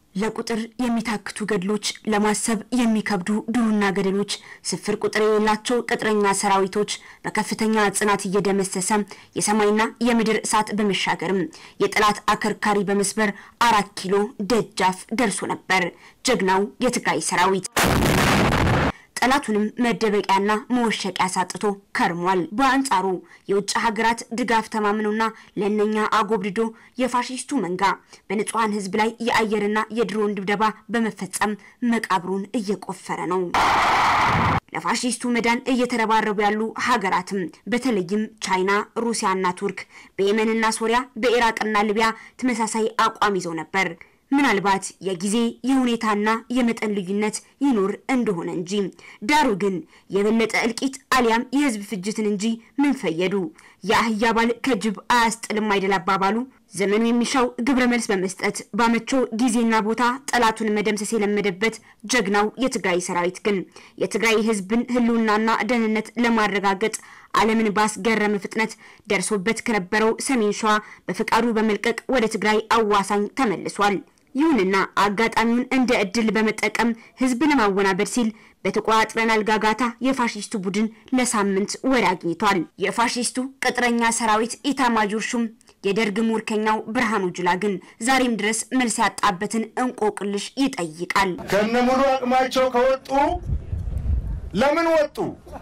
ለቁጥር የሚታክቱ ገድሎች፣ ለማሰብ የሚከብዱ ዱርና ገደሎች፣ ስፍር ቁጥር የሌላቸው ቅጥረኛ ሰራዊቶች በከፍተኛ ጽናት እየደመሰሰ የሰማይና የምድር እሳት በመሻገርም የጠላት አከርካሪ በመስበር አራት ኪሎ ደጃፍ ደርሶ ነበር ጀግናው የትግራይ ሰራዊት። ጠላቱንም መደበቂያና መወሸቂያ ሳጥቶ ከርሟል። በአንጻሩ የውጭ ሀገራት ድጋፍ ተማምኖና ለእነኛ አጎብድዶ የፋሽስቱ መንጋ በንጹሐን ሕዝብ ላይ የአየርና የድሮን ድብደባ በመፈጸም መቃብሩን እየቆፈረ ነው። ለፋሽስቱ መዳን እየተረባረቡ ያሉ ሀገራትም በተለይም ቻይና፣ ሩሲያና ቱርክ በየመንና ሶሪያ በኢራቅና ሊቢያ ተመሳሳይ አቋም ይዘው ነበር። ምናልባት የጊዜ የሁኔታና የመጠን ልዩነት ይኖር እንደሆነ እንጂ ዳሩ ግን የበለጠ እልቂት አሊያም የህዝብ ፍጅትን እንጂ ምን ፈየዱ? የአህያ ባል ከጅብ አያስጥልም አይደል አባባሉ። ዘመኑ የሚሻው ግብረ መልስ በመስጠት ባመቸው ጊዜና ቦታ ጠላቱን መደምሰስ የለመደበት ጀግናው የትግራይ ሰራዊት ግን የትግራይ ህዝብን ህልውናና ደህንነት ለማረጋገጥ ዓለምን ባስገረመ ፍጥነት ደርሶበት ከነበረው ሰሜን ሸዋ በፈቃዱ በመልቀቅ ወደ ትግራይ አዋሳኝ ተመልሷል። ይሁንና አጋጣሚውን እንደ እድል በመጠቀም ህዝብ ለማወናበድ ሲል በተቆጣጥረናል ጋጋታ የፋሽስቱ ቡድን ለሳምንት ወሬ አግኝቷል። የፋሽስቱ ቅጥረኛ ሰራዊት ኢታማጆር ሹም የደርግ ሙርከኛው ብርሃኑ ጁላ ግን ዛሬም ድረስ መልስ ያጣበትን እንቆቅልሽ ይጠይቃል። ከነ ሙሉ አቅማቸው ከወጡ ለምን ወጡ?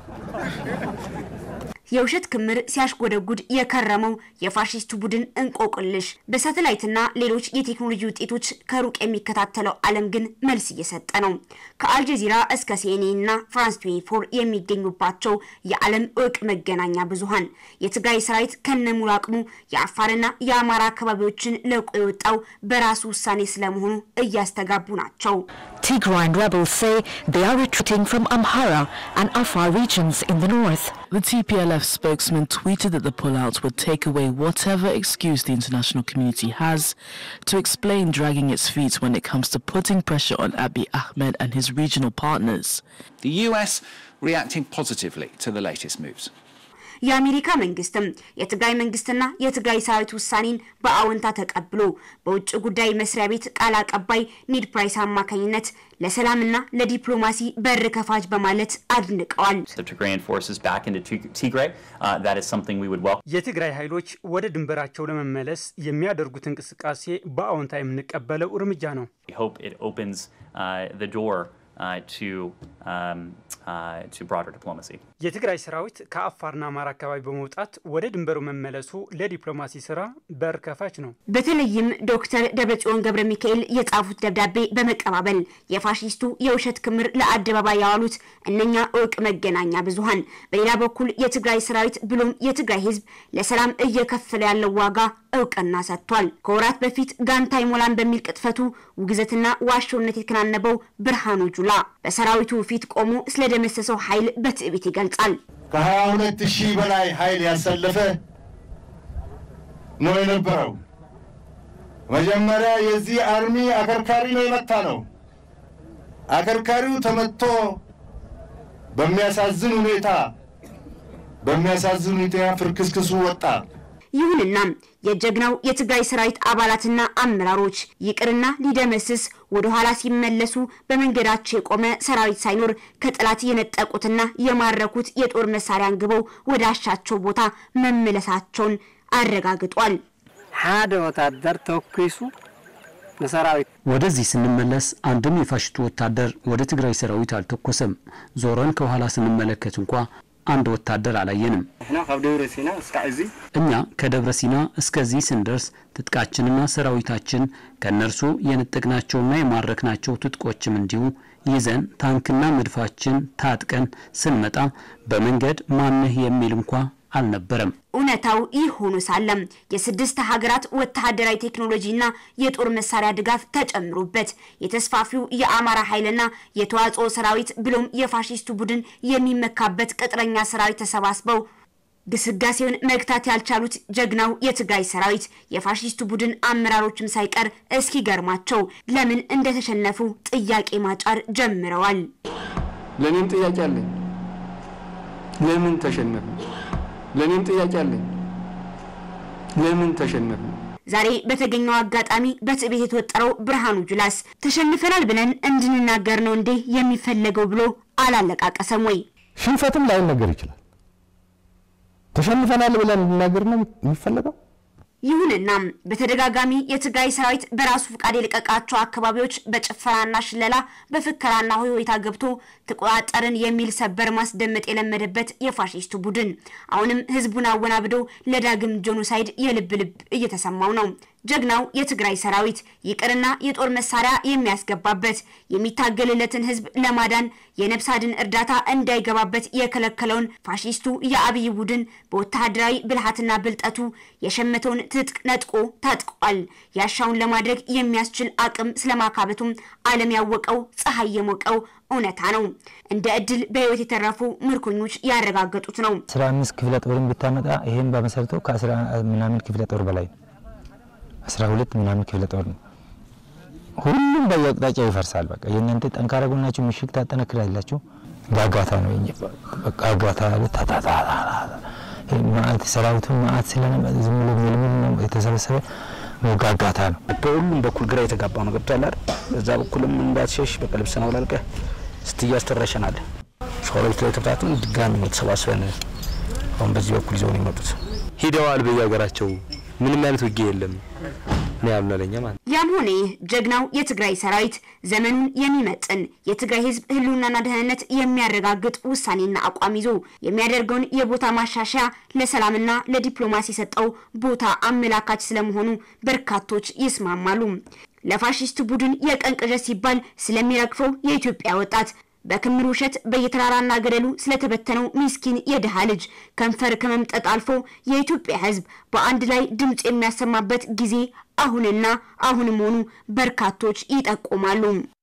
የውሸት ክምር ሲያሽጎደጉድ የከረመው የፋሽስቱ ቡድን እንቆቅልሽ በሳተላይትና ሌሎች የቴክኖሎጂ ውጤቶች ከሩቅ የሚከታተለው ዓለም ግን መልስ እየሰጠ ነው። ከአልጀዚራ እስከ ሲኤንኤን እና ፍራንስ 24 የሚገኙባቸው የዓለም እውቅ መገናኛ ብዙሃን የትግራይ ሰራዊት ከነሙሉ አቅሙ የአፋርና የአማራ አካባቢዎችን ለቆ የወጣው በራሱ ውሳኔ ስለመሆኑ እያስተጋቡ ናቸው። Tigrayan rebels say they are retreating from Amhara and Afar regions in the north. The TPLF spokesman tweeted that the pullout would take away whatever excuse the international community has to explain dragging its feet when it comes to putting pressure on Abiy Ahmed and his regional partners. The US reacting positively to the latest moves. የአሜሪካ መንግስትም የትግራይ መንግስትና የትግራይ ሰራዊት ውሳኔን በአዎንታ ተቀብሎ በውጭ ጉዳይ መስሪያ ቤት ቃል አቀባይ ኒድ ፕራይስ አማካኝነት ለሰላምና ለዲፕሎማሲ በር ከፋች በማለት አድንቀዋል። the Tigrayan forces back into Tig- Tigray. Uh, that is something we would welcome. የትግራይ ኃይሎች ወደ ድንበራቸው ለመመለስ የሚያደርጉት እንቅስቃሴ በአዎንታ የምንቀበለው እርምጃ ነው። We hope it opens uh, the door uh, to um, uh, to broader diplomacy. የትግራይ ሰራዊት ከአፋርና አማራ አካባቢ በመውጣት ወደ ድንበሩ መመለሱ ለዲፕሎማሲ ስራ በር ከፋች ነው። በተለይም ዶክተር ደብረጽዮን ገብረ ሚካኤል የጻፉት ደብዳቤ በመቀባበል የፋሽስቱ የውሸት ክምር ለአደባባይ ያዋሉት እነኛ እውቅ መገናኛ ብዙሃን በሌላ በኩል የትግራይ ሰራዊት ብሎም የትግራይ ሕዝብ ለሰላም እየከፈለ ያለው ዋጋ እውቅና ሰጥቷል። ከወራት በፊት ጋንታ ይሞላን በሚል ቅጥፈቱ ውግዘትና ዋሾነት የተከናነበው ብርሃኑ ጁላ በሰራዊቱ ፊት ቆሞ ስለደመሰሰው ኃይል በትዕቢት ይገልጻል። ከሀያ ሁለት ሺህ በላይ ኃይል ያሰለፈ ነው የነበረው። መጀመሪያ የዚህ አርሚ አከርካሪ ነው የመታ ነው። አከርካሪው ተመቶ በሚያሳዝን ሁኔታ በሚያሳዝን ሁኔታ ፍርክስክሱ ወጣ። ይሁንና የጀግናው የትግራይ ሰራዊት አባላትና አመራሮች ይቅርና ሊደመስስ ወደ ኋላ ሲመለሱ በመንገዳቸው የቆመ ሰራዊት ሳይኖር ከጠላት የነጠቁትና የማረኩት የጦር መሳሪያ አንግበው ወደ አሻቸው ቦታ መመለሳቸውን አረጋግጧል። ሓደ ወታደር ተወኪሱ ንሰራዊት ወደዚህ ስንመለስ አንድም የፋሽስቱ ወታደር ወደ ትግራይ ሰራዊት አልተኮሰም። ዞረን ከኋላ ስንመለከት እንኳ አንድ ወታደር አላየንም። ንሕና ካብ ደብረ ሲና እስካዕ እዚ እኛ ከደብረ ሲና እስከዚህ ስንደርስ ትጥቃችንና ሰራዊታችን ከእነርሱ የነጠቅናቸውና የማረክናቸው ትጥቆችም እንዲሁ ይዘን ታንክና መድፋችን ታጥቀን ስንመጣ በመንገድ ማነህ የሚል እንኳ አልነበረም። እውነታው ይህ ሆኖ ሳለም የስድስት ሀገራት ወታደራዊ ቴክኖሎጂና የጦር መሳሪያ ድጋፍ ተጨምሮበት የተስፋፊው የአማራ ኃይልና የተዋጽኦ ሰራዊት ብሎም የፋሽስቱ ቡድን የሚመካበት ቅጥረኛ ሰራዊት ተሰባስበው ግስጋሴውን መግታት ያልቻሉት ጀግናው የትግራይ ሰራዊት የፋሽስቱ ቡድን አመራሮችም ሳይቀር እስኪገርማቸው ለምን እንደተሸነፉ ጥያቄ ማጫር ጀምረዋል። ለእኔም ጥያቄ አለኝ። ለምን ተሸነፍን? ለእኔም ጥያቄ አለኝ። ለምን ተሸነፍን? ዛሬ በተገኘው አጋጣሚ በትዕቢት የተወጠረው ብርሃኑ ጁላስ ተሸንፈናል ብለን እንድንናገር ነው እንዴ የሚፈለገው ብሎ አላለቃቀሰም ወይ? ሽንፈትም ላይነገር ይችላል። ተሸንፈናል ብለን እንድናገር ነው የሚፈለገው። ይሁንና በተደጋጋሚ የትግራይ ሰራዊት በራሱ ፍቃድ የለቀቃቸው አካባቢዎች በጭፈራና ሽለላ በፍከራና ሆይሆይታ ገብቶ ተቆጣጠርን የሚል ሰበር ማስደመጥ የለመደበት የፋሽስቱ ቡድን አሁንም ህዝቡን አወናብዶ ለዳግም ጄኖሳይድ የልብ ልብ እየተሰማው ነው። ጀግናው የትግራይ ሰራዊት ይቅርና የጦር መሳሪያ የሚያስገባበት የሚታገልለትን ህዝብ ለማዳን የነፍስ አድን እርዳታ እንዳይገባበት የከለከለውን ፋሽስቱ የአብይ ቡድን በወታደራዊ ብልሃትና ብልጠቱ የሸመተውን ትጥቅ ነጥቆ ታጥቋል። ያሻውን ለማድረግ የሚያስችል አቅም ስለማካበቱም ዓለም ያወቀው ፀሐይ የሞቀው እውነታ ነው። እንደ እድል በህይወት የተረፉ ምርኮኞች ያረጋገጡት ነው። አስራ አምስት ክፍለ ጦርን ብታመጣ ይሄን በመሰረተው ከአስራ ምናምን ክፍለ ጦር በላይ ነው። አስራ ሁለት ምናምን ክፍለ ጦር ነው። ሁሉም በየአቅጣጫው ይፈርሳል። በቃ የእናንተ ጠንካራ ጎናችሁ ምሽግ ታጠነክራላችሁ። ጋጋታ ነው ጋጋታ ታታታ ማአት ሰራዊቱ ማአት ስለነበረ ዝም ብሎ ምልምል ነው የተሰበሰበ ጋጋታ ነው። በሁሉም በኩል ግራ የተጋባ ነው። ገብቷል አይደል? በዛ በኩልም እንዳትሸሽ በቃ ልብስን አውላልቀህ ስትያዝ ትረሸናለህ። ሸዋሮች ላይ ተብታትን ድጋሚ ነው ተሰባስበን አሁን በዚህ በኩል ይዘው ነው የመጡት። ሂደዋል በየሀገራቸው ምንም አይነት ውጊያ የለም ነው ያሉን አለኛ ማለት ያም ሆነ ይህ ጀግናው የትግራይ ሰራዊት ዘመኑን የሚመጥን የትግራይ ህዝብ ህልውናና ደህንነት የሚያረጋግጥ ውሳኔና አቋም ይዞ የሚያደርገውን የቦታ ማሻሻያ ለሰላምና ለዲፕሎማሲ የሰጠው ቦታ አመላካች ስለመሆኑ በርካቶች ይስማማሉ። ለፋሽስት ቡድን የቀን ቅዠት ሲባል ስለሚረግፈው የኢትዮጵያ ወጣት በክምር ውሸት በየተራራና ገደሉ ስለተበተነው ሚስኪን የድሃ ልጅ ከንፈር ከመምጠጥ አልፎ የኢትዮጵያ ህዝብ በአንድ ላይ ድምፅ የሚያሰማበት ጊዜ አሁንና አሁን መሆኑ በርካቶች ይጠቁማሉ።